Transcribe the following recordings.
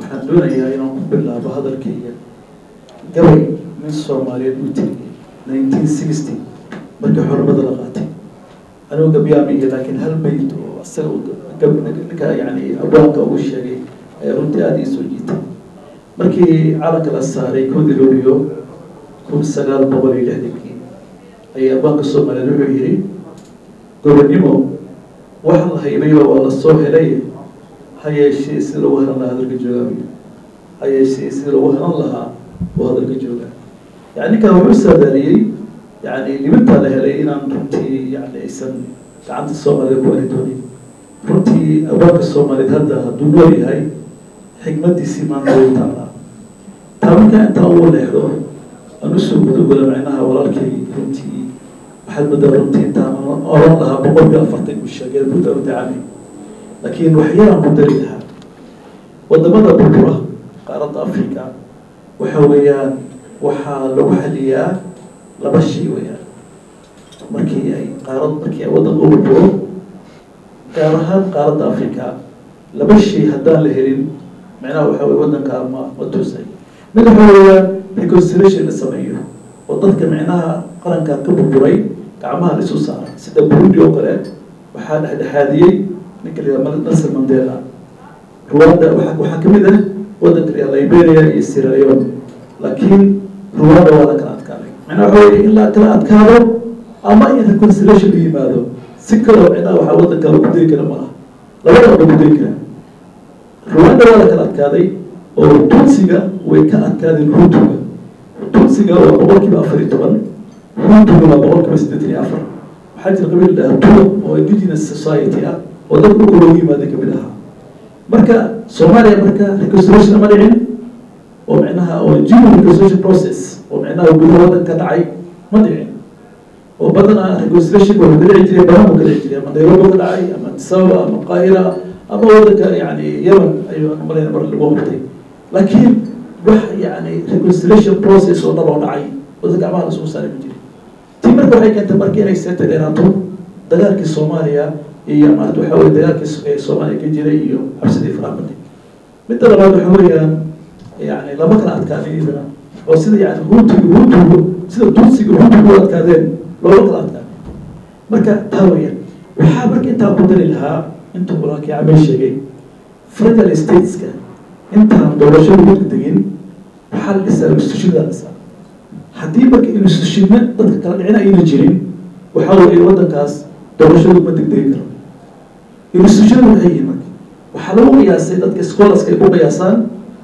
waxaan doonayaa inaan ku bilaabo hadalkayga gabay nin soomaaliyeed u tegay nineteen sixty markii xornimada la qaatay anigu gabyaamiya laakiin hal bayd oo isaga ninka yani abwaanka ugu sheegay ayaa runtii aada ii soo jiitay markii calanka la saaray koodi luliyo kun sagaal boqol iyo lixdankii ayaa abwaanka soomaaliyeed wuxuu yihi gobonimo waxa la haybayba waa la soo helay ha yeeshee sida lagu hanan lahaa hadalka joogaa ha yeeshee sida lagu hanan lahaa oo hadalka joogaa yani ninkan wuxuu saadaaliyey yani libintaa la helay inaan runtii yani aysan gacanta soomaalida ku ari doonin runtii abaanka soomaaliyeed hadda hadduu nool yahay xikmadiisii maanta way taalaa taa markaa intaa uu leexdo aan usoo gudagola macnaha walaalkay runtii waxaad moodaa runtii intaan oran lahaa boqolkii afartan uu sheegay mudda udacani laakiin waxyaalaan ku dari lahaa wadamada burbura qaaradda africa waxa weeyaan waxaa lagu xaliyaa laba shay weeyaan markii ay qaarad markii ay waddanka u burburo gaar ahaan qaaradda africa laba shay haddaan la helin macnaha waxa weye waddanka ma ma toosay mid waxa weeyaan reconciliation la sameeyo oo dadka micnaha qaranka ka burburay gacmaha la isu saara sida burundi oo kale waxaa dhexdhexaadiyey ninka la yihahdo nelson mandela ruwanda waa waxaa kamid ah waddanka la yihahdo liberia iyo sierra leone laakiin ruwanda waa la kala adkaaday macnaha waxa weye in la kala adkaado ama in reconciliation la yimaado si kaloo micnaha waxaa waddanka lagu dayi kara malaha labadaba lagu dayi kara ruwanda waa la kala adkaaday oo tunsiga way ka adkaadeen hutuga tunsiga waa boqol kiiba afar iyo toban hutuga waa boqol kiiba siddeetan iyo afar waxaa jira qabiil dhaha tuga oo indigenous society ah oo dadka dhulka loogu yimaaday kamid ahaa marka soomaaliya marka reconciliation ma dhicin oo micnaha oo genuine reconciliation process oo micnaha gudaha waddanka dhacay ma dhicin oo badanaa reconciliation wuxuu ka dhici jiray badan buu ka dhici jiray ama nairobi ka dhacay ama addis ababa ama qaahira ama waddanka yani yemen ayuu malayna mar lagu qabtay laakiin wax yani reconciliation process oo dhab oo dhacay waddanka gacmaha la isugu saaray ma jirin tii marka waxay keentay marka inay seeta dheeraato dagaalkii soomaaliya iyo maarata waxa weye dagaalkii ee soomaaliya ka jiray iyo xabsidii faraabadi midda labaad waxa weeyaan yani lama kala adkaanin idana oo sida yani huutiga huutugu sida tunsiga huutugu u adkaadeen loola kala adkaadeen marka taa weeyaan waxaa marka intaa ku dari lahaa intuu walaalkii cabay sheegay federal stateska intaan doorashada u degdegin waxaa la dhisaa institutionada la dhisaa haddii marka institutionno dadka kala dhicin ayna jirin waxaa weeye waddankaas doorashadu ma degdegi karo institutionada waxay yihiin marka waxaa lagu qiyaasay dadka scholarska ay ku qiyaasaan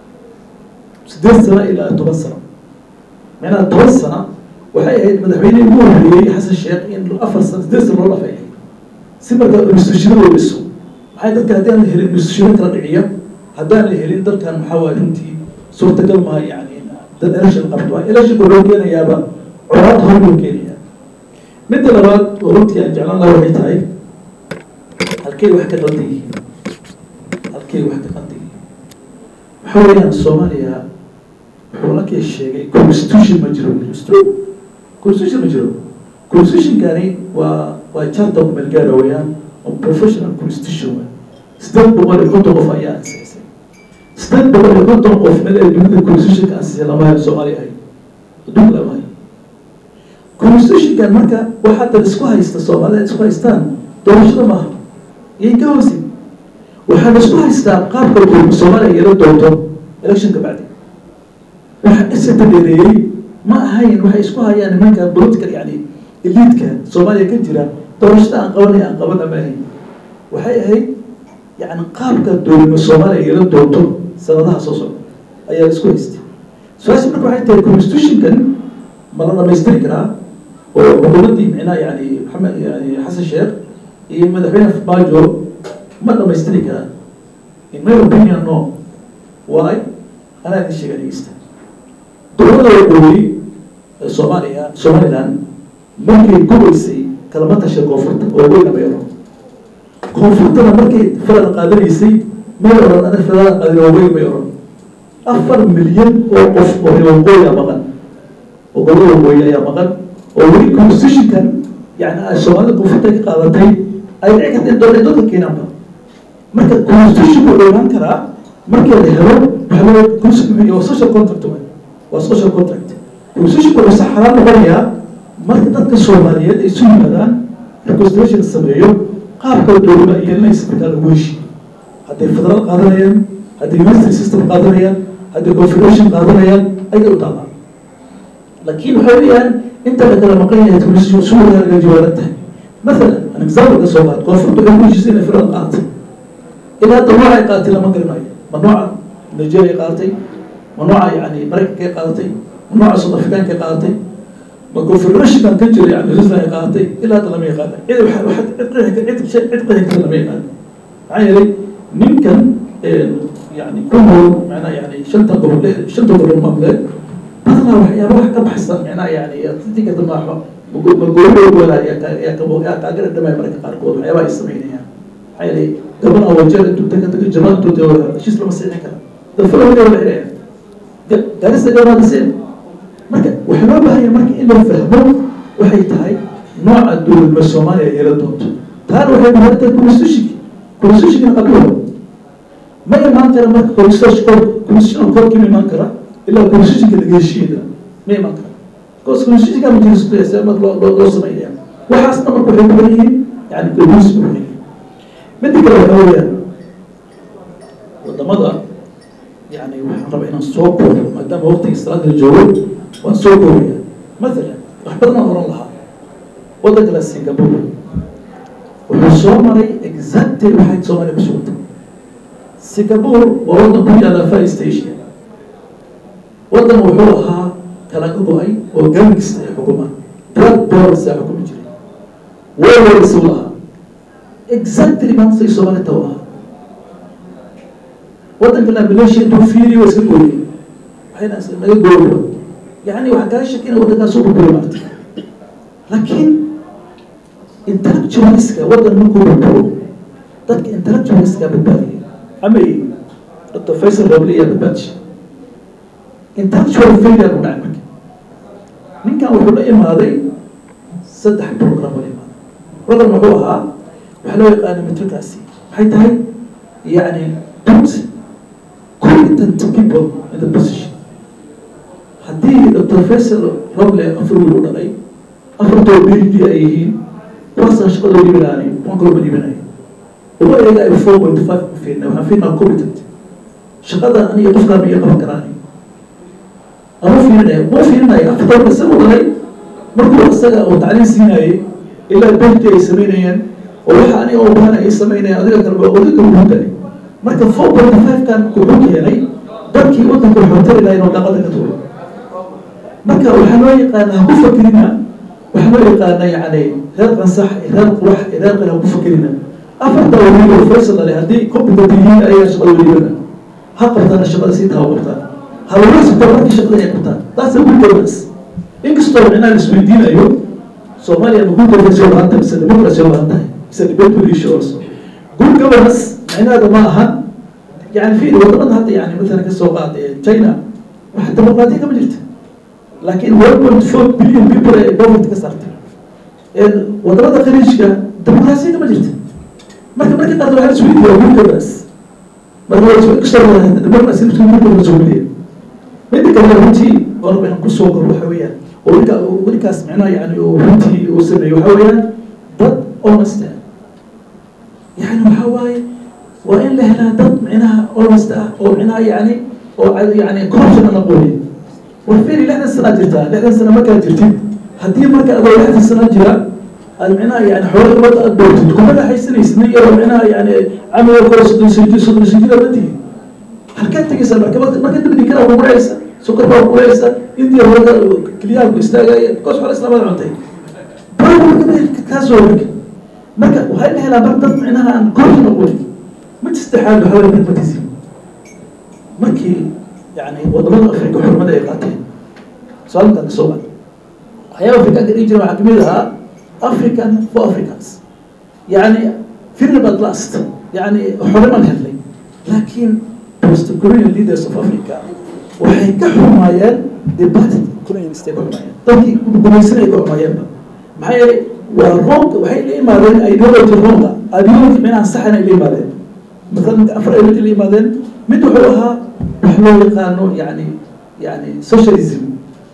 siddeed sano ilaa toban sano macnaha toban sano waxay ahayd madaxweynihii ugu horreeyey xasan sheekh in afar sano siddeed sano loo dhafay si marka institutionada u dhiso maxay dadka haddii aan la helin institutiono kala dhiciya haddaan la helin dalkan maxaa waay runtii suurtagal maha yani dad election qabto electionka loo keenayaaba colaad hor loo keenaya midda labaad oo runtii aan jeclaan laha waxay tahay halkay wax ka qaldan yihiin halkay wax ka qaldan yihiin waxa weeyaan soomaaliya wuxuu lakii sheegay constitution ma jiro constitution ma jiro constitutionkani waa waa charter kumeelgaara weeyaan oo professional constitution wey sideed boqol iyo konton qof ayaa ansixisay sideed boqol iyo konton qof mid ay dunida constitutionka ansixisay lama hayo soomaaliya hay adduunka lama hayo constitutionkan marka waxaa dad isku haysta soomaalida isku haystaan doorashada maaha iyay ka hoosin waxaa la isku haystaa qaabka soomaaliya yeelo doonto electionka bacdi waxa isata dheereeyey ma ahayn waxay isku hayaan nimanka political yani eliidka soomaaliya ka jira doorashada aan qabanay aan qabana ma ahayn waxay ahayd yani qaabka dowlima soomaaliya yeelo doonto sanadaha soo socda ayaa la isku haystay su-aasha marka waxay tahay constitutionkan ma la dhamaystiri karaa oo xukuumaddii micnaha yani maxamed yani xasan sheekh iyo madaxweyne bajo ma dhamaystiri karaa in my opinion no why anaa idin sheega dhegeysta dowladda waqooyi ee soomaaliya somaliland markay gubaysay kalama tasha koonfurta oo weyna bay oran koonfurtana markay falan qaadanaysay may oran ana falan qaadin oo weyn bay oran afar milyan oo qof oo reer waqooyi a maqan oo gobolada waqooyi ayaa maqan oo weli constitutionkan yani ay soomaalida koonfurta ka qaadatay ay dhici karta in doon dadka keenaanba marka constitution wuxuu imaan karaa markii la helo waxa waxaa loo constitution waa social contract waay waa social contract constitution wuxuu si xalaal noqonayaa marka dadka soomaaliyeed ay isu yimaadaan reconstitution sameeyo qaabka dowlada yeelanaysa markaa lagu heshiiyo hadday federal qaadanayaan hadday ministry system qaadanayaan hadday confederation qaadanayaan ayay u taabaan laakiin waxay leeyahan inta la kala maqan yahay constitution suuqa laga jawaaban tahay مثلا an example ka soo qaad koonfurta waxay ku heshiisay inay federal qaatay ilaa hadda nooca ay qaadatay lama garanayo ma nooca nigeria qaadatay ma nooca yani maraykanka ay qaadatay ma nooca south africaanka ay qaadatay ma confederationkan ka jira yani rislan ay qaadatay ilaa hadda lama yaqaana cid waxa cid qeexi cid cid qeexi kara lama yaqaana maxaa yeelay ninkan yani ku nool macnaa yani shanta gobol shanta gobol mamleed badanaa waxyaaba wax ka baxsan macnaa yani dadii ka damaaxo magooladooda yaa kaagara dhamay mararka qaarkood waxyaaba ay sameynayaan maxaa yeelay gabana wajeer intuu taga taga jamaantooda heshiis lama siixin kara dafalawada la xidhaya gaarista gabanaada seen marka waxaa loo baahanya marka in la fahmo waxay tahay nooca dowladnimo soomaaliya yeelan doonto taana waxay muhiim tahay constitutionki constitutionkina qabiilo ma imaan kara marka constitution constitutional court ma imaan kara ilaa constitutionka laga heshiiyada ma imaan kara because constitutionka ma jiro loo loo loo sameynaya waxaasna marka waxay ku yihiin yani constitution ku yihiin midda kale waxaa weeyaan wadamada yani waxaan rabaa inaan soo koobo maadaama waqtigii salaada la joogo waan soo koobaya mathalan wax badan aan oran lahaa waddanka la singapore wuxuu soo maray exactly waxay soomaaliya ku sugantay singapore waa waddan ku yaala far station waddan wuxuu ahaa kala go-ay oo gangista ay xukumaan drug boris aa xukumi jiray warwarisi u lahaa exactly maanta say soomaaliya taw ahaa waddanka la malaysia intuu fiiriyo waa iska gooyay waxayna naga gooyo yani waxaan kaga shakina waddankaas u burburi maarta laakiin intellectualiska waddan markuu burburo dadka intellectualiska badbaadiyay amay dr faisal robliya badbaadisha intellectual failure u dhacay marka ninkan wuxuu la imaaday saddex program la imaaday program wuxuu ahaa waxaa loo yaqaana metrocracy maxay tahay yani put competent people in the position haddii dr faisal roble afar wiil u dhalay afartoo b d ay yihiin kuwaasaan shaqada u dhiibanaanay kuwan kaloo ma dhiibanayo uma eegaayo four point five ku fiirna waxaan fiirnaa competent shaqada aniga qofkaan iyo qaban karaanay ama fiirinaya ma fiirinayo afartoo base u dhalay markuu isaga uu tacliin siinayay ilaa bd ay samaynayeen oo waxa aniga u bahan ay samaynayaan adiga kalba odinka ugu dalay marka four point five kan wuxuu keenay dadkii waddanka wuxuu tari lahay inuu dhaqada ka tuuro marka waxaa loo yaqaana ha ku fakerina waxaa loo yaqaana yani reer qansax reer qurax reer qan ha ku fakerina afarta wiil oo faysal dhalay haddii competent yihiin ayaga shaqada welibana ha qabtaana shaqada sii taha qabtaan hawlasitaa markii shaqada ay qabtaan taas good governance inkastoo inaan isweydiinayo soomaaliya ma good governance u baahan tahay mise democracy u baahan tahay mise debate issue also good governance micnaheeda ma ahan yani fi wadamada hadda yani mathalan kasoo qaad china waxa dimuqraadiya kama jirta laakiin one point four billion people ay poverty ka saartay wadamada khaliijka dimuqraasiya kama jirta marka markii qaarkood waxaa isweydiiya good governance marka kastoo democracy good governance oo miliya midda kale runtii oo rabaa inaan kusoo galo waxa weeyaan oo ninka ninkaas micnaha yani oo runtii uu sameeyo waxa weeyaan dad honest ah yani waxa waaye waa in la helaa dad micnaha honest ah oo micnaha yani oo yani corruption aan aqoonin war firi lixdan sanaa jirtaa lixdan sana markaa jirtid haddii marka adoo lixdan sana jira aad micnaha yani xoolo umada aad doortid kuma dhaxaysanaysid nin yaroo micnaha yani camiga kore soddon sijir soddon sijir aad matihi halkaad tegaysaa markabada marka dabdi kala guraysa sukar baa guraysa indiya hooga keliyaha ku istaagaya koos xoolo islaamada cuntay baa kaasoo marka marka waxay la helaa mar dad micnaha aan corruption aqoonin mid saddexaad waxaa weeye pragmatism markii yani wadamada afrika xurmada ay qaateen su-aalkan kasoo qaad waxyaaba afrikaanka dhihi jira waxaa kamid ahaa african for africans yani freedom at last yani xorimaan helnay laakiin post colonial leaders of africa waxay ka xumaayeen departed colonialist ay ka xumaayeen dadkii gumaysanay ka xumaayeenba maxaa yeelay waa wrong waxay la imaadeen ideology wronga ideology micnaha saxan ay la imaadeen مثلا afar ideology la imaadeen mid wuxuu ahaa wax loo yaqaano yani yani socialism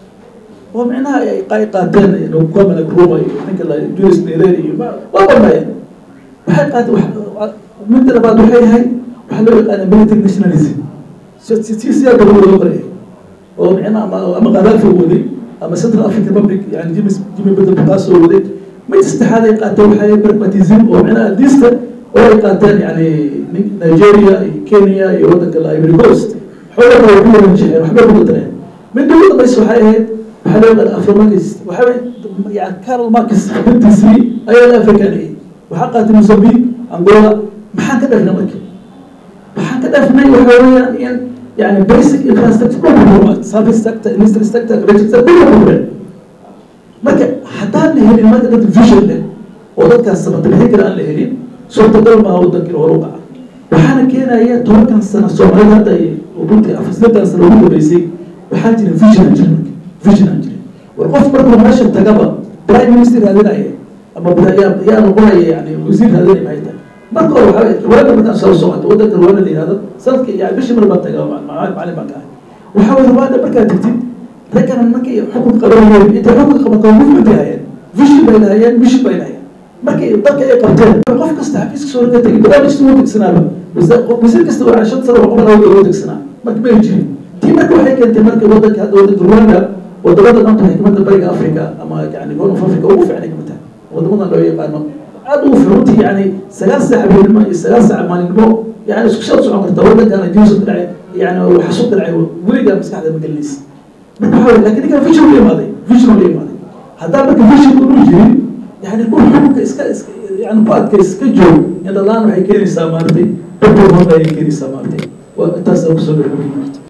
oo micnaha ay ay qaateen kwame nkrumah iyo ninka la julius nyerere iyo waa badnaayeen waxay qaateen wax midda labaad waxay ahay waxaa loo yaqaana military nationalism si siyaa daba loo qoraya oo micnaha ama ama qadaafi waday ama central african republic yani jimi jimi bedel kaasoo waday mid saddexaad ay qaateen waxay pragmatism oo micnaha diista oo ay qaateen yani nigeria iyo kenya iyo waddanka la ivory coast xoogaa way ku yaran jeceen waxbay ku dareen midda ugu dambaysa waxay ahayd waxaa loo yaqaan afromarkis waxaa yani carol markis bintiisii ayaa la africaniyey waxaa qaatay mozambique angola maxaan ka dhafnay marka waxaan ka dhafnay waxa weeyaan in yani basic infrastructure dhulka burma service sector industry sector agriculture sector dhulka burmeen marka haddaan la helin marka dad vision leh oo dadkaas sabatabixin kale aan la helin suurtagal maaha waddankii hore u dhaca waxaana keenaya tobankan sano soomaalida hadda ay runtii afasnadan sano ugu dambeysay waxaa jira vision aan jirin marka vision aan jirin war qof markuu meesha tagaba prime minister raadinaya ama yaa yaa noqonaya yani wasiir raadinaya maxay tahay marka hore waxaa rwanda markaan soo socoto waddanka rwanda la yihahdo sanadka yani bishii mar baan tagaa macalin baan ka ahay waxaa weye rwanda markaad tagtid raggan markay xukun qabanayeen intay xukun qabato movement ay hayeen vision bay lahayeen mission bay lahayeen markay dalka ay qabteen qof kasta xafiiska soo ka tegay barnaamijkasta wuu degsanaaba wasiir kasta waa shan sano waa qoban awgeed wuu degsanaa marka may jirin tii marka waxay keentay marka waddanka hadda waddanka rwanda wadamada maanta xikmadda bariga africa ama yani horn of africa ugu fiicnay kamid tahay wadamadan loo yaqaano aad ugu fiican runtii yani sagaal saac habeenimo iyo sagaal saac maalinimo yani isku shad socon karta waddankana jiisu ka dhacay yani xasuuq ka dhacay weligaa maskaxda ma gelinaysa marka waxaa weye lakin ninkan vision la imaaday vision la imaaday haddaa marka vision unu jirin yani ku xukunka iska iska yani ku adkays iska joog indhalaan waxay keenaysaa maartay dadka horna ayay keenaysaa maartay waa intaas aan kusoo gabagabay